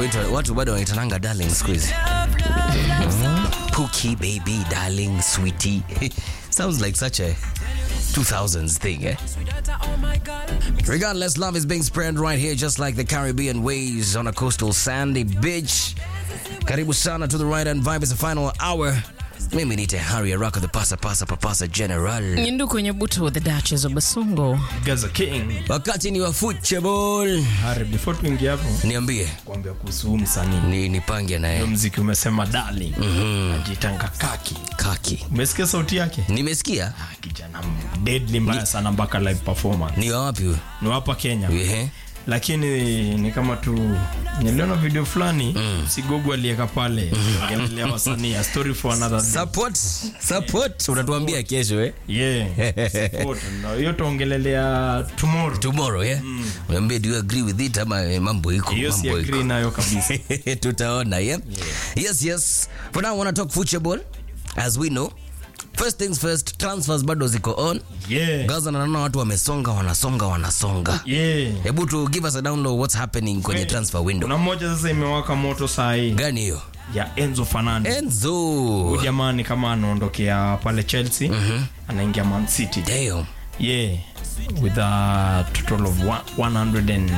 Watu- watu bado wanaitananga darling siku hizi Pookie baby darling sweetie sounds like such a 2000s thing eh regardless love is being spread right here just like the caribbean waves on a coastal sandy beach karibu sana to the right and vibe is the final hour mimi nite harry araka the pasa pasa papasa general Nyindu kwenye butu the Duchess of Basongo. Gaza King. wakati ni wa football Harry, before tuingie hapo niambie kuambia kuhusu huu msanii ni nipange naye Hiyo mziki umesema darling ajitanga kaki kaki umesikia sauti yake nimesikia Ah, kijana deadly mbaya sana mpaka live performance ni wa wapi huyo ni hapa Kenya Ehe. lakini ni kama tu niliona video fulani sigogo aliweka pale ongelelea wasanii a story for another day support support unatuambia kesho eh yeah support na hiyo tuongelelea tomorrow tomorrow yeah Niambie, do you agree with it ama eh, mambo iko hiyo si mambo iko agree nayo kabisa tutaona yeah? yes yes for now I wanna talk football as we know first things first transfers bado ziko on yeah gaza na naona watu wamesonga wanasonga wanasonga yeah hebu tu give us a download what's happening kwenye Eh, transfer window kuna mmoja sasa imewaka moto saa hii gani hiyo ya Enzo Fernandez enzo Huyu jamaa ni kama anaondokea pale Chelsea anaingia Man City damn yeah with a total of one- 100 and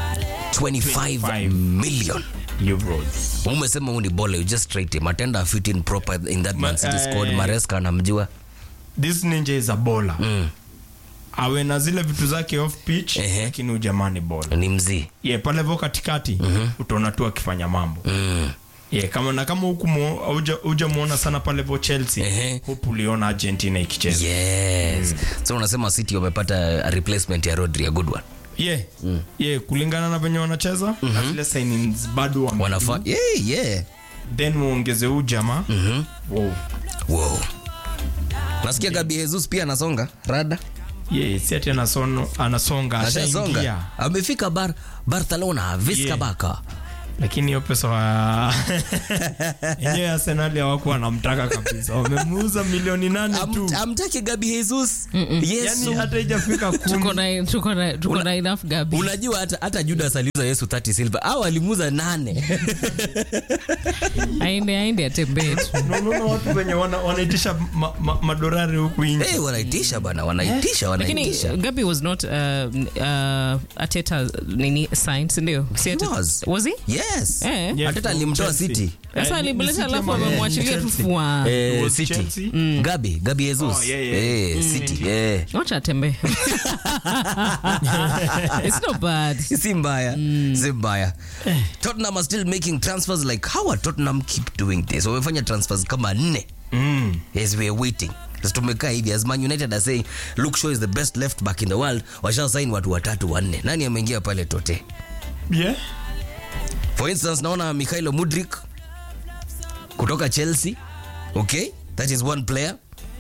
25 million euros umesema huu ni bole you just straight him atenda fit in proper in that man city Ma- squad eh, maresca anamjua this ninja is a bowler mm. awe na zile vitu zake off pitch Ehe. lakini huyu jamaa ni bowler ni mzii yeah pale vo katikati utaona tu akifanya mambo mm. yeah kama na kama huku mu- hauja- hujamuona sana pale vo Chelsea Ehe. hope uliona Argentina ikicheza yes so unasema city wamepata a replacement ya rodri a good one yeah yeah kulingana na venye wanacheza na zile signings bado wame- wanafaa yeah, yeah. then muongeze huu jamaa wow. wow. nasikia gabi jesus pia anasonga rada yeah, si ati anasono, anasonga ashaingia ashasonga amefika bar barcelona viska Yeah. baka lakini hiyo pesa wa enyewe arsenali hawakuwa wanamtaka kabisa wamemuuza milioni nane tu Am- amtaki gabi jesus yani yesu hata ijafika Tuko kumi na tuko na tuko na enough gabi. unajua hata, hata judas aliuza yesu 30 silver au alimuza nane Aende aende atembee tu. unaona watu venye wana, wanaitisha ma, ma, madorari huku nje hey, wanaitisha bana wanaitisha Lakini wanaitisha Gabi was not uh, uh, Ateta nini signed, si ndio? Si He Ateta- was. Was he? yes Eh. Yeah, ateta from alimtoa Chelsea. city Sasa Eh, ni alimleta City alafu ama- amemwachilia tu Chelsea. fua. Eh, was city Chelsea? gabi gabi jesus Oh, yeah, yeah. Eh, city eh. Wacha atembee. It's not bad. si mbaya si mbaya tottenham are still making transfers like how are tottenham keep doing this wamefanya transfers kama nne mm. as we are waiting Sasa tumekaa hivi as man united are saying luke shaw is the best left back in the world washa sign watu watatu wanne nani ameingia pale tote yeah. for instance naona mikhailo mudrik kutoka chelsea okay that is one player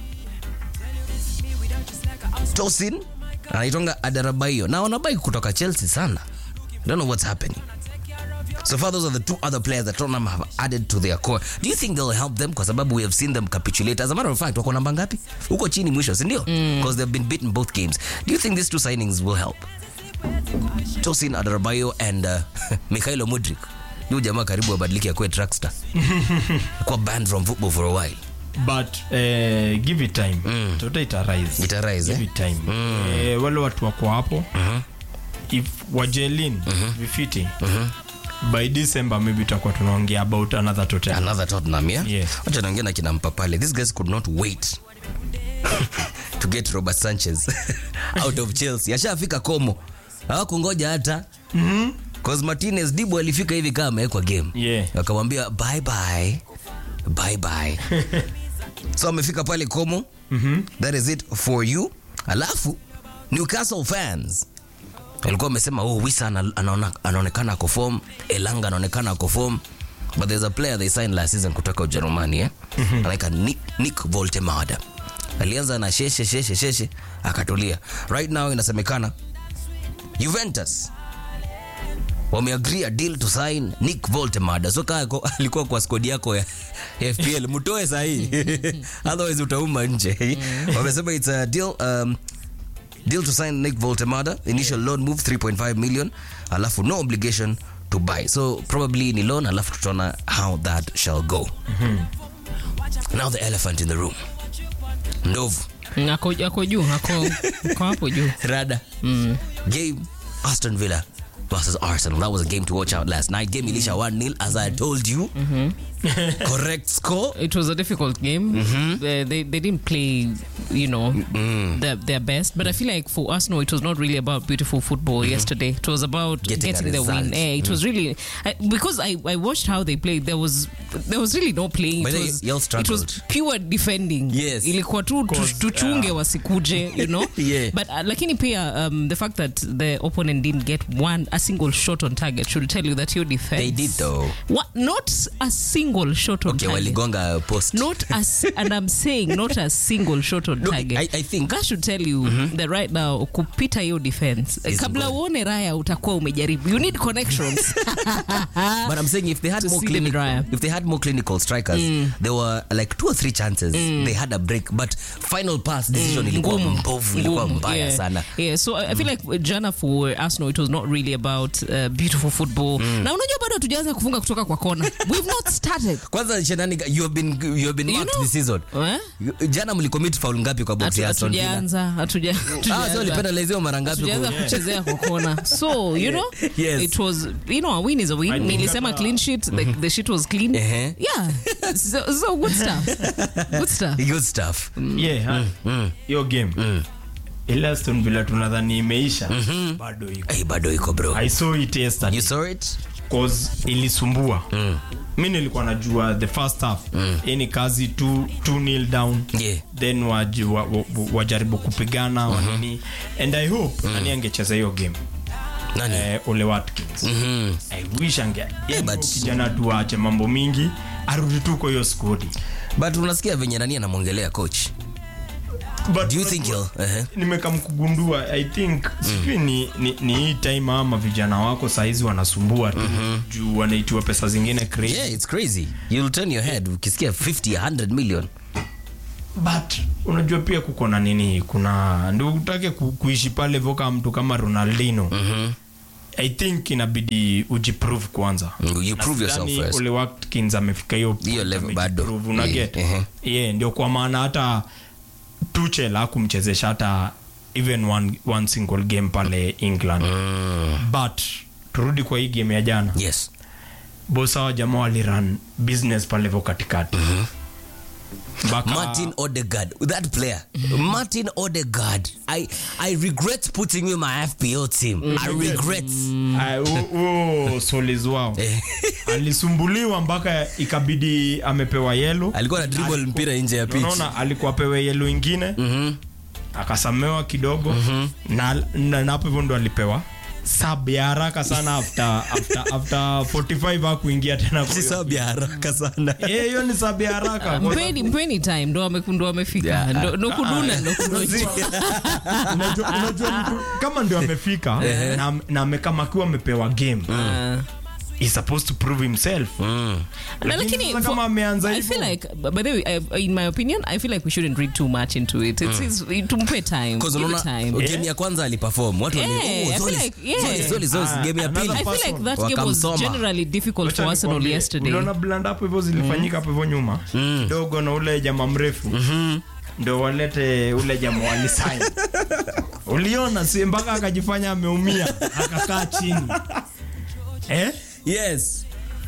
tosin anaitonga adarabaio na wanabai kutoka chelsea sana I don't know what's happening so far those are the two other players that Tottenham have added to their core do you think they'll help them kwa sababu we have seen them capitulate as a matter of fact wako namba ngapi huko chini mwisho sindio because they've been beaten both games do you think these two signings will help tosin adarabayo and uh, mikhailo mudrik yu jamaa karibu abadilike akuwe trackstar kuwa banned from football for a while but eh, give it time mm. tota ita rise Ita rise, give eh? it time eh, wale watu wako hapo if wajelin vifiti by december maybe tutakuwa tunaongea about another total another tottenham yeah Yes. wacha naongea na kina mpapale these guys could not wait to get robert sanchez out of chelsea ashafika komo hawakungoja hata cause martinez dibu alifika hivi kama amewekwa game Yeah. wakamwambia bye bye bye bye so amefika pale komo that is it for you alafu newcastle fans walikuwa wamesema oh wisa ana- anaona- anaonekana ako form elanga anaonekana ako form but there's a player they signed last season kutoka ujerumani eh? anaika nick, nick voltemada alianza na sheshe sheshe sheshe akatulia right now inasemekana juventus wameagree a deal to sign nick voltemada so kaa ako- alikuwa kwa skodi yako ya ya fpl mtoe sahii otherwise utauma nje wamesema it's a deal um, deal to sign nick voltemada initial loan move 3.5 million alafu no obligation to to buy so probably ni loan alafu tutaona how that shall go now the elephant in the room ndovu ako, ako juu ako, ako hapo juu rada game aston villa versus arsenal that was a game to watch out last night game ilisha 1-0 as i told you correct score it was a difficult game. Uh, they they didn't play, you know, their, their best. But I feel like for Arsenal, it was not really about beautiful football yesterday. It was about Getting getting, a the result. win. Eh, it was really I, because I, I watched how they played. There was there was really no playing. But It they- was, y'all it was struggled. pure defending. Yes. ilikuwa tu tu- tuchunge wasikuje, you know. Yeah. But uh, lakini pia um, the fact that the opponent didn't get one a single shot on target should tell you that your defense They did though. What, not a single shot on okay target. waligonga post Not a, s- and I'm saying not a single shot on No, target. I- I think- that should tell you that right now kupita hiyo defense Is kabla good. uone raya utakuwa umejaribu. You need connections. But I'm saying if they had To more see the clinical, dryer. if they had more clinical strikers, there were like two or three chances. They had a break, but final pass decision ilikuwa Ngumu. mbovu, ilikuwa Ngumu. mbaya yeah. sana. Yeah, so I I feel like jana for Arsenal it was not really about uh, beautiful football. Na unajua bado hatujaanza kufunga kutoka kwa kona. We've not started. Kwanza shenani, you have been you have been You marked know- this season. Eh? Jana mlicommit foul ngapi kwa box Hatu- ya Aston Villa? Hatujaanza, hatuja- Ah, so hatujaanza. lipenaliziwa mara ngapi? tujaanza kwa- kuchezea kwa kona so you know Yes. it was you know a win is a win I think nilisema hata- clean sheet the, the sheet was clean Ehe. yeah so, so good stuff good stuff Good stuff. yeah ha. hiyo game ile Aston Villa tunadhani imeisha bado iko Hey, bado iko bro. I saw it yesterday You saw it? cause ilisumbua mi nilikuwa najua the first half hii ni kazi tu two nil down Yeah. then waji- wa- wa- wajaribu kupigana wanini and i hope nani angecheza hiyo game Nani? eh, ole watkins i wish ange yeah, but- kijana tu aache mambo mingi arudi tu kwa hiyo skodi But unasikia venye nani anamwongelea coach. But Do you think he'll uh-huh. nimekamkugundua i think sijui ni, ni, ni hii time ama vijana wako sahizi wanasumbua tu juu wanaitiwa pesa zingine crazy Yeah, it's crazy. You'll turn your head ukisikia 50 100 million. but unajua pia kuko na nini kuna ndio utake ku, kuishi pale voka mtu kama ronaldino i think inabidi ujiprove kwanza Mm, you prove Na yourself sidhani first. Ole Watkins amefika hiyo Hiyo point, level bado. amejiprove, una Yeah, get? ehe. yeah, ndio kwa maana hata tuchel hakumchezesha hata even one, one single game pale england but turudi kwa hii game ya jana Yes. bosawa jamaa waliran business pale vo katikati mpaka Martin Odegaard, that player, Martin Odegaard. I I regret putting you in my FPO team. I regret. Ah, huo- huo solis wao alisumbuliwa mpaka ikabidi amepewa yelo Alikuwa na dribble mpira nje ya pitch. unaona alikuwa apewe yelo ingine akasamewa kidogo na na- na hapo hivyo ndo alipewa sab ya haraka sana after, after, after 45 hakuingia tena kwa Si hiyo. sababu ya haraka sana. Eh, hiyo ni sab ya haraka Kwa mpeni mpeni time ndo ame- ndo amefika Yeah. ndo ndo kuduna ndo kuduna unajua, unajua mtu kama ndio amefika na, na amekama akiwa amepewa game is supposed to prove himself Mm. Na lakini sasa for- kama ameanza I hivyo feel like by the way I, in my opinion I feel like we shouldn't read too much into it it's, it's tumpe time Because give it unaona time game ya kwanza aliperform. Watu wali, Yeah, I oh, feel Zolis, like- yeah. Zolis, Zolis, Zolis, Ah, game ya another pili. I feel like person. that game was Wakamsoma. generally difficult Wacha for Arsenal nikwambie, yesterday uliona blanda hapo hivyo zilifanyika hapo hivyo nyuma kidogo na ule jamaa mrefu ndo walete ule jamaa walisaini uliona si mpaka akajifanya ameumia akakaa chini eh? Yes.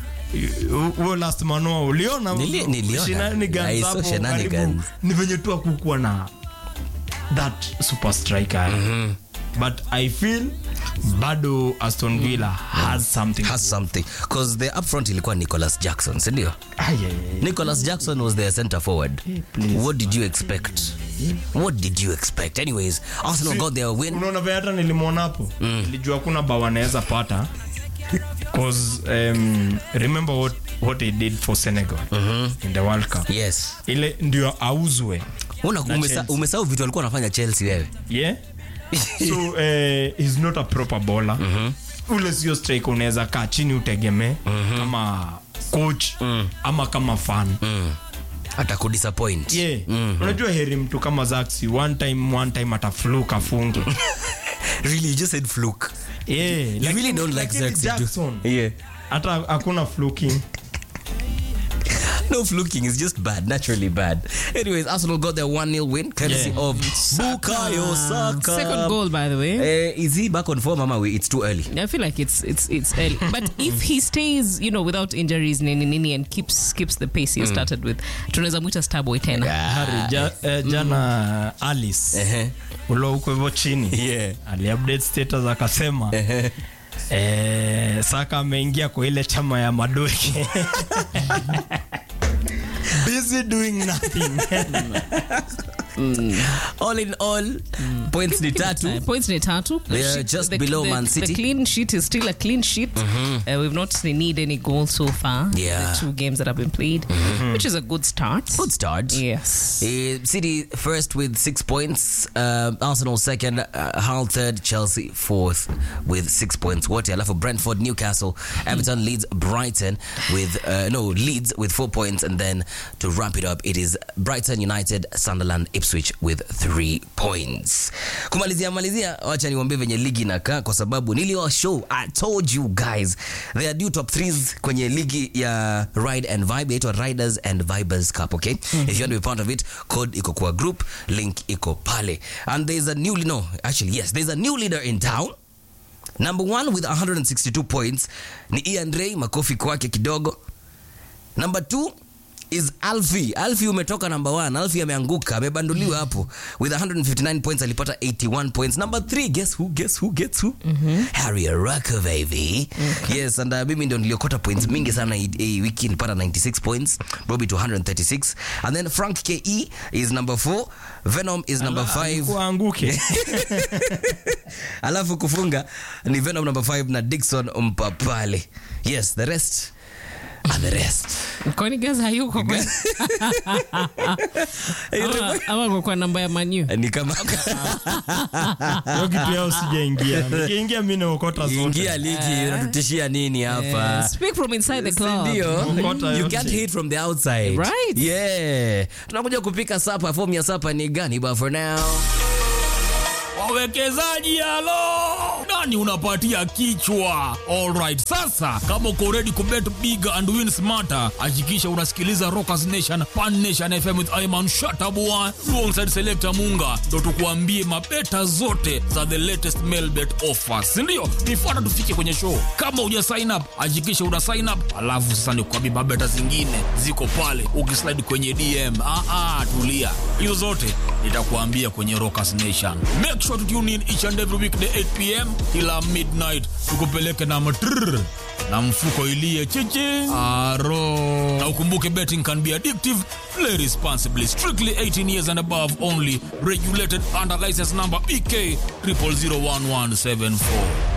huo last manoa uliona Nili- niliona. Shenanigans I saw hapo shenanigans. karibu. ni venye tu akukuwa na that super striker but i feel bado aston villa has something Has something. Because the up front ilikuwa Nicholas Jackson, si ndio? Ay, ay, ay. Nicholas Jackson was their center forward. please. What did you expect? What did you expect? Anyways, Arsenal got their win. unaona vile hata nilimwona hapo nilijua kuna bao anaweza pata cause um, remember what, what he did for senegal in the world cup Yes. ile ndio auzwe Una Na umesa- Chelsea. umesahau vitu alikuwa anafanya Chelsea wewe. yeah so uh, he's not a proper bowler ule sio strike unaweza kaa chini utegemee kama coach ama kama fan Atakudisappoint. yeah unajua heri mtu kama zaxi one time one time atafluka afunge really you just said fluke Yeah, you lakini- really don't like lakini Xerxes, do- Jackson yeah hata hakuna fluking No fluking is just bad, naturally bad. Anyways, Arsenal got their 1 0 win courtesy Yeah. of Bukayo Saka. Second goal, by the way. Uh, is he back on form, Mama? It's too early. I feel like it's it's it's early. but if he stays, you know, without injuries nini nini and keeps keeps the pace he started with, tunaweza mwita Starboy tena. Harry, ja, eh, jana alice Uh-huh. ulo huko hivyo chini Yeah. aliupdate status akasema eh, saka ameingia kwa ile chama ya madoke busy doing nothing All in all, points ni tatu. Uh, points ni tatu. They are just below Man City. The clean sheet is still a clean sheet. Uh, we've not need any goals so far. Yeah. The two games that have been played, which is a good start. Good start. Yes. Uh, City first with six points, uh, Arsenal second, uh, Hull third, Chelsea fourth with six points. Wote alafu Brentford, Newcastle, Everton, Leeds, Brighton with uh, no Leeds with four points, and then to wrap it up, it is Brighton United, Sunderland, Ipswich with three points. Kumalizia malizia, wacha niwaambie venye ligi inakaa kwa sababu niliwa show. I told you guys they are due top threes kwenye ligi ya Ride and Vibe inaitwa Riders and Vibers Cup, okay? If you want to be part of it, code iko kwa group, link iko pale. And there's a new no, actually yes, there's a new leader in town. Number one with 162 points ni Ian Ray, makofi kwake kidogo. Number two is Alfie. Alfie umetoka number one. Alfie ameanguka, amebanduliwa hapo with 159 points, alipata 81 points. Number three, guess who? Guess who? Guess who? Harry Araka baby. Yes, and uh, mimi ndo niliokota points mingi sana hii hii wiki, nilipata 96 points, Bobby to 136. And then Frank KE is number four. Venom is number five. kuanguke alafu kufunga ni venom number 5 na dikson mpapale yes the rest are the rest Kwani guys hayuko kwa ama, ama kwa- kwa namba ya Manu. ni kama hiyo kitu yao sijaingia nikiingia mi naokota zote ingia ligi unatutishia nini hapa Speak from inside the club. ndio Okota you yote. can't hit from the outside Right. yeah tunakuja kupika sapa fomu ya sapa ni gani but for now wawekezaji halo nani unapatia kichwa alright sasa kama uko ready kubet big and win smarter hakikisha unasikiliza rockers nation pan nation fm with iman shatabua alongside selector munga ndo tukuambie mabeta zote za the latest mailbet offers sindio nifuata tufike kwenye show kama uja sign up hakikisha una sign up alafu sasa nikuambie mabeta zingine ziko pale ukislide kwenye dm ah, ah, tulia hizo zote nitakuambia kwenye rockers nation make sure to tune in each and every weekday 8 pm kila midnight tukupeleke na matrrr na mfuko ilie chichi aro na ukumbuke betting can be addictive play responsibly strictly 18 years and above only regulated under license number bk 00011774